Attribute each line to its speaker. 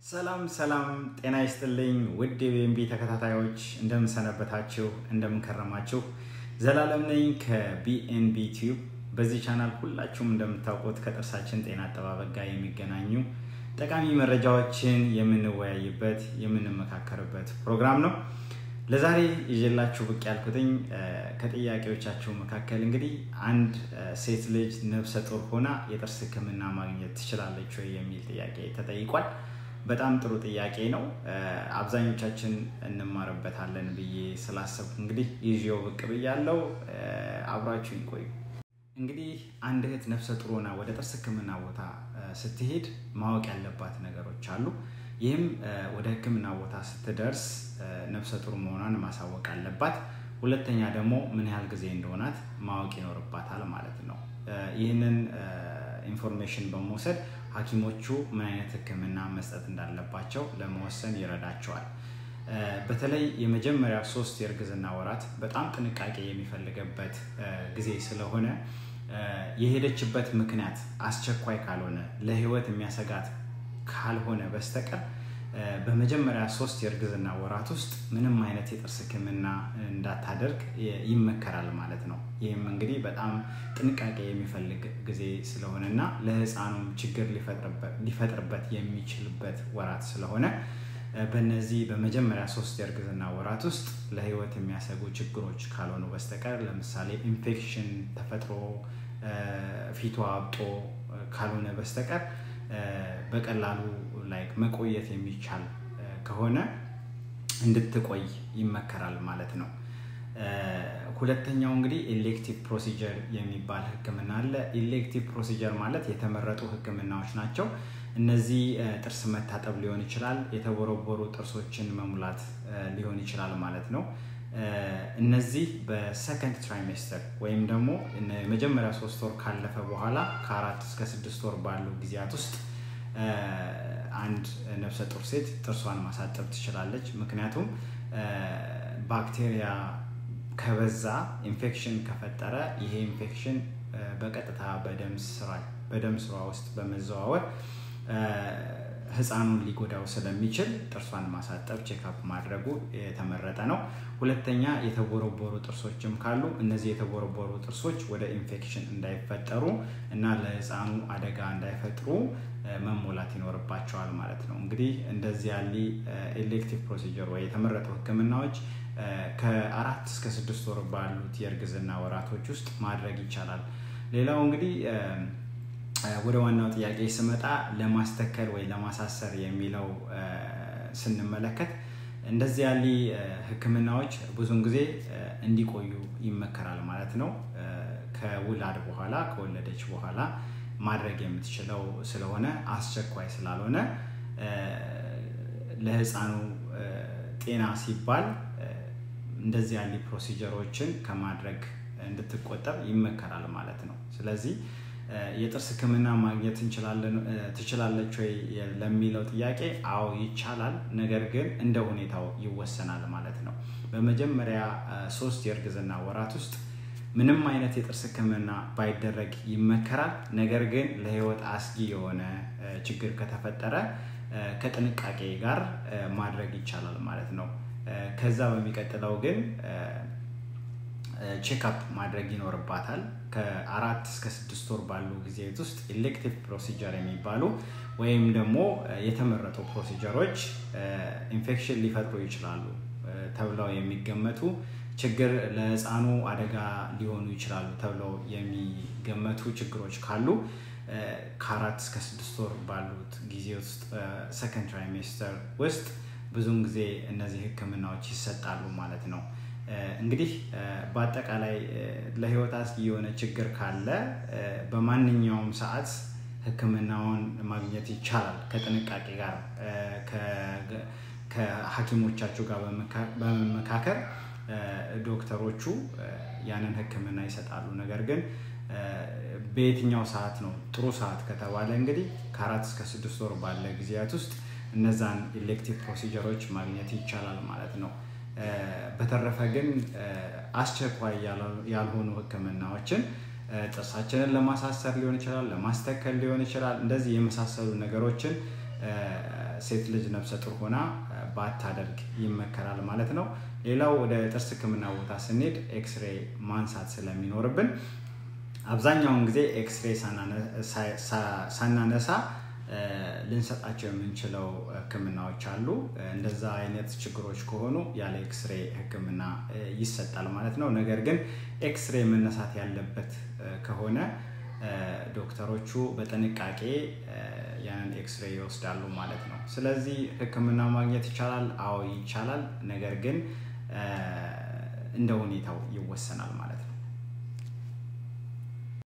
Speaker 1: ሰላም ሰላም፣ ጤና ይስጥልኝ ውድ የቤንቢ ተከታታዮች እንደምንሰነበታችሁ፣ እንደምንከረማችሁ። ዘላለም ነኝ ከቢኤንቢ ቲዩብ። በዚህ ቻናል ሁላችሁም እንደምታውቁት ከጥርሳችን ጤና አጠባበቅ ጋር የሚገናኙ ጠቃሚ መረጃዎችን የምንወያይበት የምንመካከርበት ፕሮግራም ነው። ለዛሬ ይዤላችሁ ብቅ ያልኩትኝ ከጥያቄዎቻችሁ መካከል እንግዲህ አንድ ሴት ልጅ ነፍሰ ጡር ሆና የጥርስ ሕክምና ማግኘት ትችላለች ወይ የሚል ጥያቄ ተጠይቋል። በጣም ጥሩ ጥያቄ ነው። አብዛኞቻችን እንማርበታለን ብዬ ስላሰብኩ እንግዲህ ይዤው ብቅ ብያለሁ። አብራችሁኝ ቆዩ። እንግዲህ አንድ እህት ነፍሰ ጡር ሆና ወደ ጥርስ ሕክምና ቦታ ስትሄድ ማወቅ ያለባት ነገሮች አሉ። ይህም ወደ ሕክምና ቦታ ስትደርስ ነፍሰ ጡር መሆኗን ማሳወቅ አለባት። ሁለተኛ ደግሞ ምን ያህል ጊዜ እንደሆናት ማወቅ ይኖርባታል ማለት ነው። ይህንን ኢንፎርሜሽን በመውሰድ ሐኪሞቹ ምን አይነት ህክምና መስጠት እንዳለባቸው ለመወሰን ይረዳቸዋል። በተለይ የመጀመሪያ ሶስት የእርግዝና ወራት በጣም ጥንቃቄ የሚፈልገበት ጊዜ ስለሆነ የሄደችበት ምክንያት አስቸኳይ ካልሆነ ለህይወት የሚያሰጋት ካልሆነ በስተቀር በመጀመሪያ ሶስት የእርግዝና ወራት ውስጥ ምንም አይነት የጥርስ ህክምና እንዳታደርግ ይመከራል ማለት ነው። ይህም እንግዲህ በጣም ጥንቃቄ የሚፈልግ ጊዜ ስለሆነ እና ለህፃኑም ችግር ሊፈጥርበት የሚችልበት ወራት ስለሆነ በነዚህ በመጀመሪያ ሶስት የእርግዝና ወራት ውስጥ ለህይወት የሚያሰጉ ችግሮች ካልሆኑ በስተቀር ለምሳሌ ኢንፌክሽን ተፈጥሮ ፊቷ አብጦ ካልሆነ በስተቀር በቀላሉ ላይ መቆየት የሚቻል ከሆነ እንድትቆይ ይመከራል ማለት ነው። ሁለተኛው እንግዲህ ኤሌክቲቭ ፕሮሲጀር የሚባል ህክምና አለ። ኤሌክቲቭ ፕሮሲጀር ማለት የተመረጡ ህክምናዎች ናቸው። እነዚህ ጥርስ መታጠብ ሊሆን ይችላል፣ የተቦረቦሩ ጥርሶችን መሙላት ሊሆን ይችላል ማለት ነው። እነዚህ በሰከንድ ትራይሜስተር ወይም ደግሞ የመጀመሪያ ሶስት ወር ካለፈ በኋላ ከአራት እስከ ስድስት ወር ባሉ ጊዜያት ውስጥ አንድ ነፍሰ ጡር ሴት ጥርሷን ማሳጠብ ትችላለች። ምክንያቱም ባክቴሪያ ከበዛ ኢንፌክሽን ከፈጠረ ይሄ ኢንፌክሽን በቀጥታ በደም ስሯ ውስጥ በመዘዋወር ህፃኑን ሊጎዳው ስለሚችል ጥርሷን ማሳጠብ ቼክአፕ ማድረጉ የተመረጠ ነው። ሁለተኛ የተቦረቦሩ ጥርሶችም ካሉ እነዚህ የተቦረቦሩ ጥርሶች ወደ ኢንፌክሽን እንዳይፈጠሩ እና ለህፃኑ አደጋ እንዳይፈጥሩ መሞላት ይኖርባቸዋል ማለት ነው። እንግዲህ እንደዚህ ያለ ኤሌክቲቭ ፕሮሲጀር ወይ የተመረጡ ህክምናዎች ከአራት እስከ ስድስት ወር ባሉት የእርግዝና ወራቶች ውስጥ ማድረግ ይቻላል። ሌላው እንግዲህ ወደ ዋናው ጥያቄ ስመጣ ለማስተከል ወይ ለማሳሰር የሚለው ስንመለከት እንደዚህ ያሉ ህክምናዎች ብዙውን ጊዜ እንዲቆዩ ይመከራል ማለት ነው። ከውላድ በኋላ ከወለደች በኋላ ማድረግ የምትችለው ስለሆነ አስቸኳይ ስላልሆነ ለህፃኑ ጤና ሲባል እንደዚህ ያሉ ፕሮሲጀሮችን ከማድረግ እንድትቆጠብ ይመከራል ማለት ነው። ስለዚህ የጥርስ ህክምና ማግኘት ትችላለች ወይ ለሚለው ጥያቄ አዎ ይቻላል። ነገር ግን እንደ ሁኔታው ይወሰናል ማለት ነው። በመጀመሪያ ሶስት የእርግዝና ወራት ውስጥ ምንም አይነት የጥርስ ህክምና ባይደረግ ይመከራል። ነገር ግን ለህይወት አስጊ የሆነ ችግር ከተፈጠረ ከጥንቃቄ ጋር ማድረግ ይቻላል ማለት ነው። ከዛ በሚቀጥለው ግን ቼክአፕ ማድረግ ይኖርባታል። ከአራት እስከ ስድስት ወር ባሉ ጊዜያት ውስጥ ኤሌክቲቭ ፕሮሲጀር የሚባሉ ወይም ደግሞ የተመረጡ ፕሮሲጀሮች ኢንፌክሽን ሊፈጥሩ ይችላሉ ተብለው የሚገመቱ ችግር ለህፃኑ አደጋ ሊሆኑ ይችላሉ ተብለው የሚገመቱ ችግሮች ካሉ ከአራት እስከ ስድስት ወር ባሉት ጊዜ ውስጥ ሰከንድ ትራይሜስተር ውስጥ ብዙውን ጊዜ እነዚህ ህክምናዎች ይሰጣሉ ማለት ነው። እንግዲህ በአጠቃላይ ለህይወት አስጊ የሆነ ችግር ካለ በማንኛውም ሰዓት ህክምናውን ማግኘት ይቻላል። ከጥንቃቄ ጋር ከሐኪሞቻችሁ ጋር በመመካከር ዶክተሮቹ ያንን ህክምና ይሰጣሉ። ነገር ግን በየትኛው ሰዓት ነው ጥሩ ሰዓት ከተባለ እንግዲህ ከአራት እስከ ስድስት ወር ባለ ጊዜያት ውስጥ እነዛን ኤሌክቲቭ ፕሮሲጀሮች ማግኘት ይቻላል ማለት ነው። በተረፈ ግን አስቸኳይ ያልሆኑ ህክምናዎችን ጥርሳችንን ለማሳሰር ሊሆን ይችላል፣ ለማስተከል ሊሆን ይችላል። እንደዚህ የመሳሰሉ ነገሮችን ሴት ልጅ ነፍሰ ጡር ሆና ባታደርግ ይመከራል ማለት ነው። ሌላው ወደ ጥርስ ሕክምና ቦታ ስንሄድ ኤክስሬ ማንሳት ስለሚኖርብን አብዛኛውን ጊዜ ኤክስሬ ሳናነሳ ልንሰጣቸው የምንችለው ሕክምናዎች አሉ። እንደዛ አይነት ችግሮች ከሆኑ ያለ ኤክስሬ ሕክምና ይሰጣል ማለት ነው። ነገር ግን ኤክስሬ መነሳት ያለበት ከሆነ ዶክተሮቹ በጥንቃቄ ያንን ኤክስሬ ይወስዳሉ ማለት ነው። ስለዚህ ሕክምና ማግኘት ይቻላል? አዎ ይቻላል። ነገር ግን እንደ ሁኔታው ይወሰናል ማለት ነው።